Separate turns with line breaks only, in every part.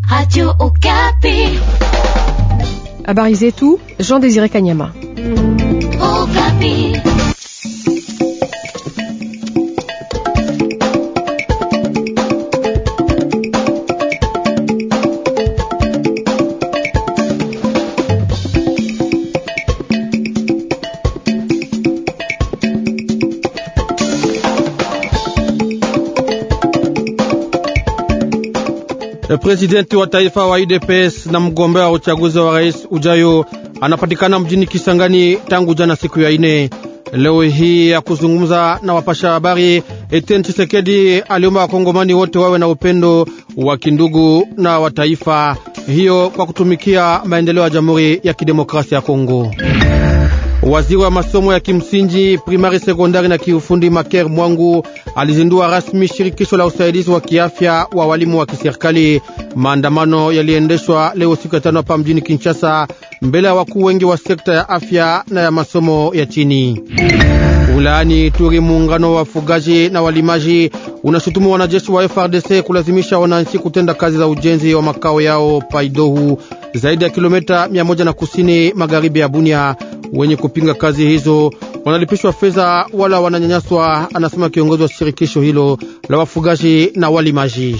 Radio Okapi.
Habari zetu Jean Désiré Kanyama.
Okapi.
Presidenti wa taifa wa UDPS na mgombea wa uchaguzi wa rais ujayo anapatikana mjini Kisangani tangu jana siku ya ine. Leo hii ya kuzungumza na wapasha habari, Etienne Tshisekedi aliomba wakongomani wote wawe na upendo wa kindugu na wa taifa hiyo kwa kutumikia maendeleo ya Jamhuri ya Kidemokrasia ya Kongo. Waziri wa masomo ya kimsingi primari, sekondari na kiufundi Maker Mwangu alizindua rasmi shirikisho la usaidizi wa kiafya wa walimu wa kiserikali. Maandamano yaliendeshwa leo siku ya tano hapa mjini Kinshasa, mbele ya wakuu wengi wa sekta ya afya na ya masomo ya chini. Ulaani Turi, muungano wa wafugaji na walimaji unashutumu wanajeshi wa FRDC kulazimisha wananchi kutenda kazi za ujenzi wa makao yao Paidohu, zaidi ya kilomita mia moja na kusini magharibi ya Bunia. Wenye kupinga kazi hizo wanalipishwa fedha wala wananyanyaswa, anasema kiongozi wa shirikisho hilo la wafugaji na walimaji.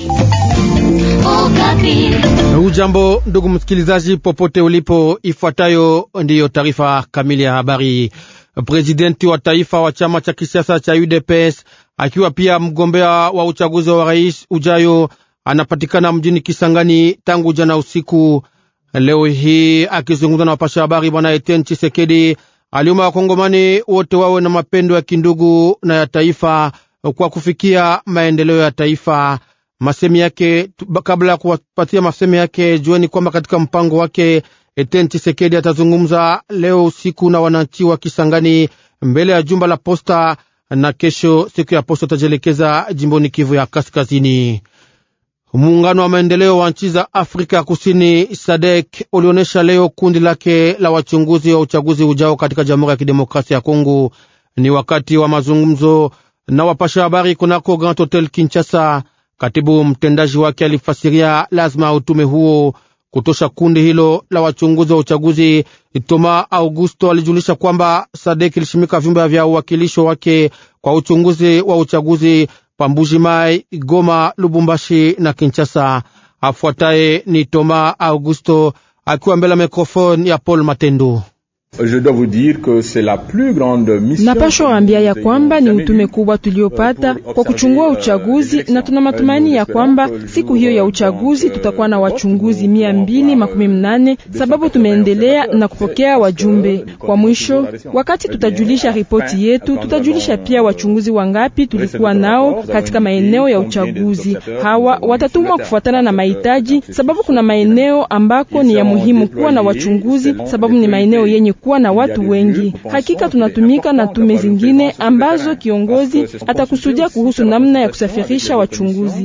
Hujambo ndugu msikilizaji, popote ulipo, ifuatayo ndiyo taarifa kamili ya habari. Prezidenti wa taifa wa chama cha kisiasa cha UDPS akiwa pia mgombea wa uchaguzi wa rais ujayo anapatikana mjini Kisangani tangu jana usiku. Leo hii akizungumza na wapasha habari, bwana Etienne Chisekedi aliomba wakongomani wote wawe na mapendo ya kindugu na ya taifa kwa kufikia maendeleo ya taifa. Masemi yake kabla ya kuwapatia masemi yake, jueni kwamba katika mpango wake Etienne Chisekedi atazungumza leo usiku na wananchi wa Kisangani mbele ya jumba la posta, na kesho siku ya posta atajielekeza jimboni Kivu ya Kaskazini. Muungano wa maendeleo wa nchi za Afrika ya Kusini SADEK ulionyesha leo kundi lake la wachunguzi wa uchaguzi ujao katika Jamhuri ya Kidemokrasia ya Kongo. Ni wakati wa mazungumzo na wapasha habari kunako Grand Hotel Kinshasa. Katibu mtendaji wake alifasiria lazima utume huo kutosha kundi hilo la wachunguzi wa uchaguzi. Toma Augusto alijulisha kwamba SADEK ilishimika vyumba vya uwakilisho wake kwa uchunguzi wa uchaguzi Pambuji Mai, Goma, Lubumbashi na Kinshasa. Afuataye ni Toma Augusto akiwa mbele ya mikrofoni ya Paul Matendo.
Napashwa waambia ya kwamba ni utume kubwa tuliopata kwa kuchungua uchaguzi, na tuna matumaini ya kwamba siku hiyo ya uchaguzi tutakuwa na wachunguzi mia mbili makumi mnane sababu tumeendelea na kupokea wajumbe. Kwa mwisho, wakati tutajulisha ripoti yetu, tutajulisha pia wachunguzi wangapi tulikuwa nao katika maeneo ya uchaguzi. Hawa watatumwa kufuatana na mahitaji, sababu kuna maeneo ambako ni ya muhimu kuwa na wachunguzi, sababu ni maeneo yenye kuwa na watu wengi. Hakika tunatumika na tume zingine ambazo kiongozi atakusudia kuhusu namna ya kusafirisha wachunguzi.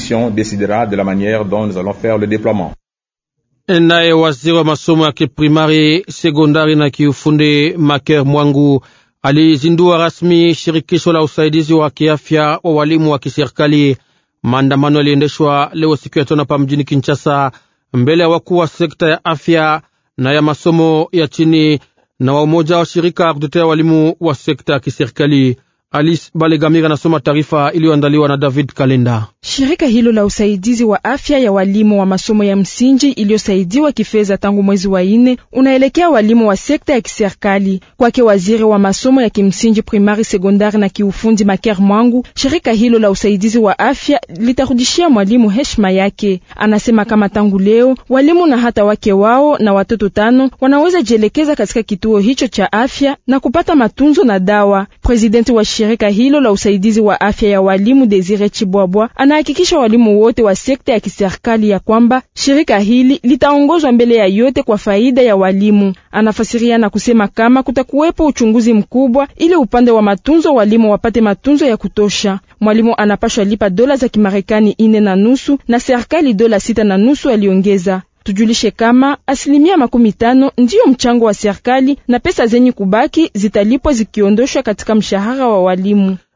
Naye waziri wa masomo ya kiprimari, sekondari na kiufundi Maker Mwangu alizindua rasmi shirikisho la usaidizi wa kiafya wa walimu wa kiserikali. Maandamano yaliendeshwa leo siku ya tano hapa mjini Kinshasa, mbele ya wakuu wa sekta ya afya na ya masomo ya chini na wa umoja wa shirika kutetea walimu wa sekta ya kiserikali. Alice Balegamira anasoma taarifa iliyoandaliwa na David Kalenda.
Shirika hilo la usaidizi wa afya ya walimu wa masomo ya msingi iliyosaidiwa kifedha tangu mwezi wa ine unaelekea walimu wa sekta ya kiserikali. Kwake waziri wa masomo ya kimsingi primari, sekondari na kiufundi Maker Mwangu, shirika hilo la usaidizi wa afya litarudishia mwalimu heshima yake. Anasema kama tangu leo walimu na hata wake wao na watoto tano wanaweza jielekeza katika kituo hicho cha afya na kupata matunzo na dawa. Presidenti wa shirika hilo la usaidizi wa afya ya walimu Desire Chibwabwa anahakikisha walimu wote wa sekta ya kiserikali ya kwamba shirika hili litaongozwa mbele ya yote kwa faida ya walimu. Anafasiria na kusema kama kutakuwepo uchunguzi mkubwa ili upande wa matunzo walimu wapate matunzo ya kutosha. Mwalimu anapashwa lipa dola za Kimarekani ine na nusu na serikali dola sita na nusu, aliongeza. Tujulishe kama asilimia makumi tano ndiyo mchango wa serikali na pesa zenye kubaki zitalipwa zikiondoshwa katika mshahara wa walimu.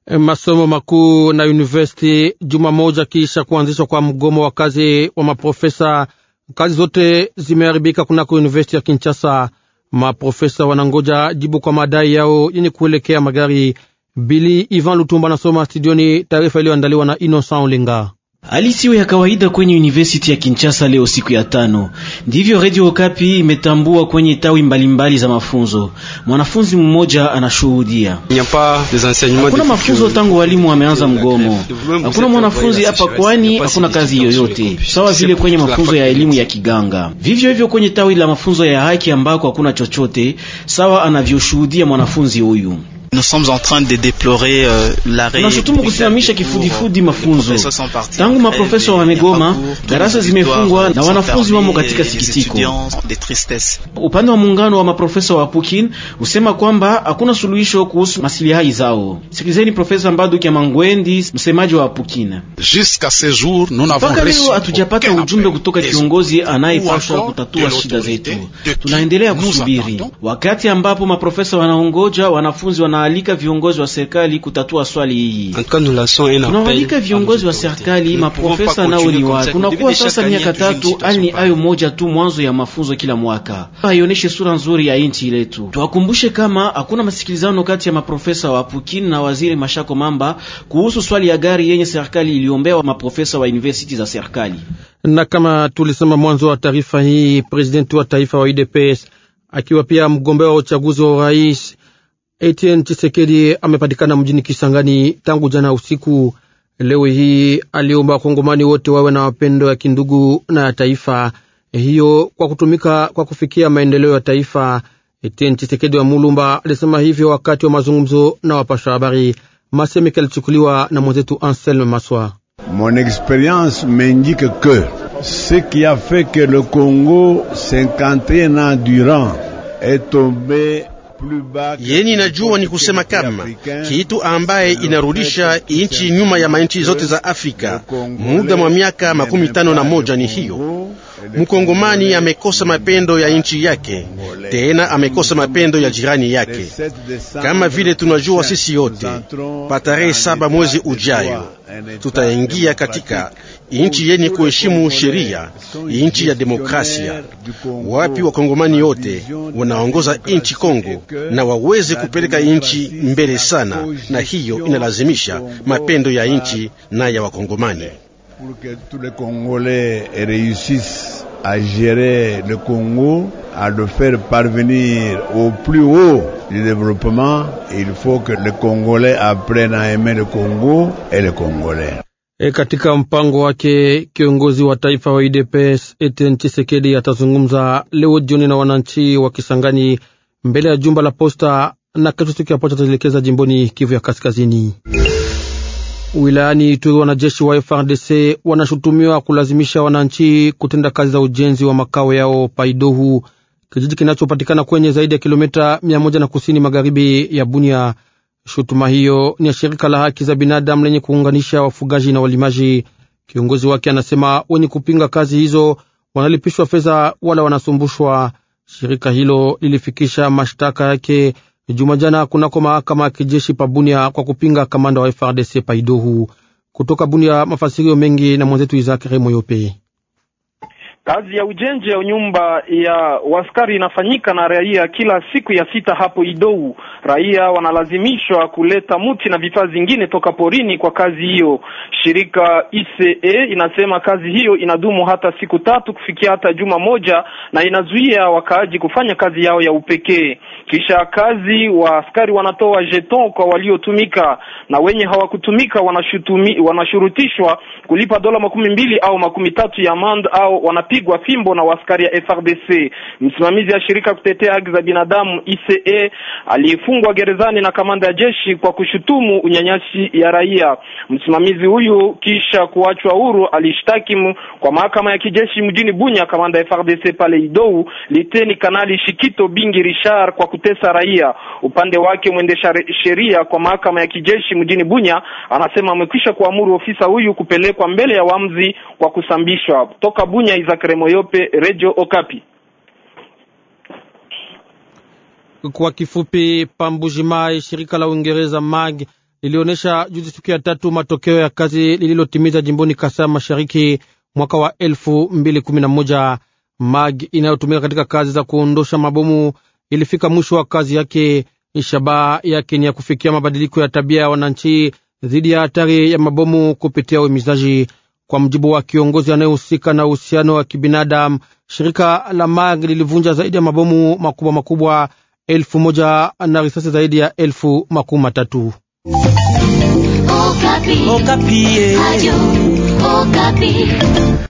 masomo makuu na university juma moja kisha kuanzishwa kwa mgomo wa kazi wa maprofesa. Kazi zote zimeharibika kunako university ya Kinshasa. Maprofesa wanangoja jibu kwa madai yao yenye kuelekea magari. Bili Ivan Lutumba anasoma studioni taarifa iliyoandaliwa na Innocent Olenga.
Hali siyo ya kawaida kwenye University ya Kinshasa leo siku ya tano. Ndivyo Radio Okapi imetambua kwenye tawi mbalimbali mbali za mafunzo. Mwanafunzi mmoja anashuhudia. Hakuna mafunzo tangu walimu wameanza mgomo. Hakuna mwanafunzi hapa kwani hakuna kazi yoyote. Sawa vile kwenye mafunzo ya elimu ya kiganga. Vivyo hivyo kwenye tawi la mafunzo ya haki ambako hakuna chochote, sawa anavyoshuhudia mwanafunzi huyu.
Nous sommes en train de déplorer euh, l'arrêt.
Tunashutumu kusimamisha kifudifudi mafunzo. Tangu maprofesa wamegoma, darasa zimefungwa na wanafunzi wamo katika sikitiko. Upande wa muungano wa maprofesa wa Pukin usema kwamba hakuna suluhisho kuhusu maslahi zao. Sikilizeni Profesa Mbadu Kyamangwendi, msemaji wa Pukin. Mpaka leo hatujapata ujumbe kutoka kiongozi anayepaswa kutatua shida zetu. Tunaendelea kusubiri, wakati ambapo maprofesa wanaongoja, wanafunzi wana tunaalika viongozi wa serikali kutatua swali hii. Tunawaalika viongozi wa serikali, maprofesa nao ni watu. Tunakuwa sasa miaka tatu, hali ni ayo moja tu, mwanzo ya mafunzo kila mwaka, haioneshe sura nzuri ya nchi letu. Tuwakumbushe kama hakuna masikilizano kati ya maprofesa wa Pukin na waziri Mashako Mamba kuhusu swali ya gari yenye serikali iliombea maprofesa wa university za serikali.
Na kama tulisema mwanzo wa taarifa hii, presidenti wa taifa wa UDPS akiwa pia mgombea wa uchaguzi wa urais Etienne Chisekedi amepatikana mjini Kisangani tangu jana usiku. Leo hii aliomba wakongomani wote wawe na mapendo ya kindugu na ya taifa hiyo kwa kutumika kwa kufikia maendeleo ya taifa. Etienne Chisekedi wa Mulumba alisema hivyo wakati wa mazungumzo na wapasha habari. Masemeke alichukuliwa na mwenzetu Anselme Maswa.
Mon experience m'indique que ce qui a fait que le Congo 51 ans durant est tombé
yeni najua ni kusema kama kitu ambaye inarudisha inchi nyuma ya manchi zote za Afrika muda mwa miaka makumi tano na moja ni hiyo. Mkongomani amekosa mapendo ya nchi yake, tena amekosa mapendo ya jirani yake. Kama vile tunajua sisi yote, pa tarehe saba mwezi ujayo tutaingia katika inchi yenye kuheshimu sheria, inchi ya demokrasia, wapi wakongomani yote wanaongoza inchi Kongo na waweze kupeleka inchi mbele sana, na hiyo inalazimisha mapendo ya inchi na ya wakongomani.
Pour que tous les Congolais réussissent à gérer le Congo, à le faire parvenir au plus haut du développement, il faut que les Congolais apprennent à aimer le Congo et les Congolais.
E, katika mpango wake kiongozi wa taifa wa UDPS Etienne Tshisekedi atazungumza leo jioni na wananchi wa Kisangani mbele ya jumba la posta, na kesho siku ya posta ataelekeza jimboni Kivu ya Kaskazini. Wilayani Ituri, wanajeshi wa FRDC wanashutumiwa kulazimisha wananchi kutenda kazi za ujenzi wa makao yao Paidohu, kijiji kinachopatikana kwenye zaidi ya kilomita mia moja na kusini magharibi ya Bunia. Shutuma hiyo ni ya shirika la haki za binadamu lenye kuunganisha wafugaji na walimaji. Kiongozi wake anasema wenye kupinga kazi hizo wanalipishwa fedha wala wanasumbushwa. Shirika hilo lilifikisha mashtaka yake Jumajana kunako mahakama ya kijeshi pa Bunia kwa kupinga kamanda wa FRDC Paidohu. Kutoka Bunia, mafasirio mengi na mwenzetu Isaac Remoyope.
Kazi ya ujenzi ya nyumba ya waskari inafanyika na raia kila siku ya sita hapo Idou. Raia wanalazimishwa kuleta mti na vifaa zingine toka porini kwa kazi hiyo. Shirika ICE inasema kazi hiyo inadumu hata siku tatu kufikia hata juma moja, na inazuia wakaaji kufanya kazi yao ya upekee. Kisha kazi, wa askari wanatoa jeton kwa waliotumika, na wenye hawakutumika wanashutumi, wanashurutishwa kulipa dola makumi mbili au makumi tatu ya mand au wanapigwa fimbo na waskari ya FRDC. Msimamizi ya shirika kutetea haki za binadamu ICE aliyefungwa gerezani na kamanda ya jeshi kwa kushutumu unyanyasi ya raia. Msimamizi huyu kisha kuachwa huru alishtaki kwa mahakama ya kijeshi mjini Bunya kamanda ya FRDC pale Idou, Liteni Kanali Shikito Bingi Richard kwa kutesa raia. Upande wake mwendesha sheria kwa mahakama ya kijeshi mjini Bunya anasema amekwisha kuamuru ofisa huyu kupelekwa mbele ya wamzi kwa kusambishwa. Toka Bunya, Isaac Remoyope, Radio Okapi.
Kwa kifupi, Pambujimai, shirika la Uingereza MAG lilionyesha juzi siku ya tatu matokeo ya kazi lililotimiza jimboni Kasai Mashariki mwaka wa elfu mbili kumi na moja. MAG inayotumika katika kazi za kuondosha mabomu ilifika mwisho wa kazi yake. Shabaha yake ni ya kufikia mabadiliko ya tabia ya wananchi dhidi ya hatari ya mabomu kupitia uhimizaji. Kwa mjibu wa kiongozi anayehusika na uhusiano wa kibinadamu, shirika la MAG lilivunja zaidi ya mabomu makubwa makubwa elfu moja na risasi zaidi ya elfu makumi matatu.
Okapi.
Okapi.
Radio Okapi.